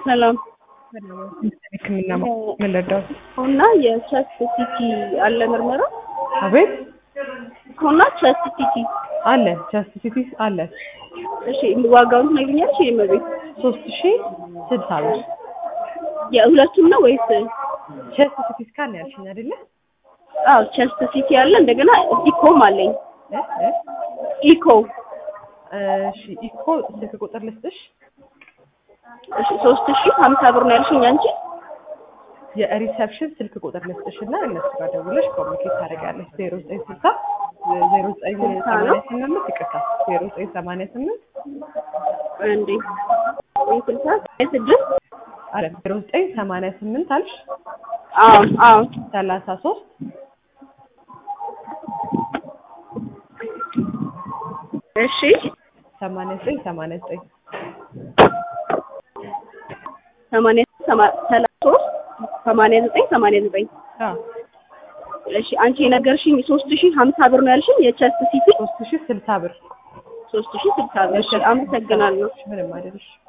ሰላም ሕክምና ምን ልርዳው? እና የቸስት ሲቲ አለ ምርመራ አቤት እና ቸስት ሲቲ አለ ቸስት ሲቲ አለ እሺ ዋጋውን ትነግሪኛለሽ? የመቤት ሶስት ሺ ስልሳ ብር የሁለቱም ነው ወይስ? ቸስት ሲቲ ስካን ያልሽኝ አይደለ? አዎ ቸስት ሲቲ አለ እንደገና ኢኮም አለኝ እ እ ኢኮ እሺ ኢኮ ስልክ ቁጥር ልስጥሽ። እሺ ሶስት ሺህ ሀምሳ ብር ነው ያልሽኝ አንቺ? የሪሰፕሽን ስልክ ቁጥር ልስጥሽ እና እነሱ ጋር ደውለሽ ኮሚኒኬት ታደርጊያለሽ። ዜሮ ዘጠኝ ስልሳ ዜሮ ዘጠኝ ሰማንያ ስምንት ይቅርታ ዜሮ ዘጠኝ ሰማንያ ስምንት እንዴ ስልሳ ስድስት አለ ዜሮ ዘጠኝ ሰማንያ ስምንት አልሽ አዎ አዎ ሰላሳ ሶስት እሺ ሰማንያ ዘጠኝ ሰማንያ ዘጠኝ ሰማንያ ሰማ- ሰላሳ ሶስት ሰማንያ ዘጠኝ ሰማንያ ዘጠኝ አዎ እሺ አንቺ የነገርሽኝ ሶስት ሺህ ሀምሳ ብር ነው ያልሽኝ የቸስት ሲቲ ሶስት ሺ ስልሳ ብር ሶስት ሺህ ስልሳ ብር እሺ አመሰግናለሁ ምንም አይደለሽ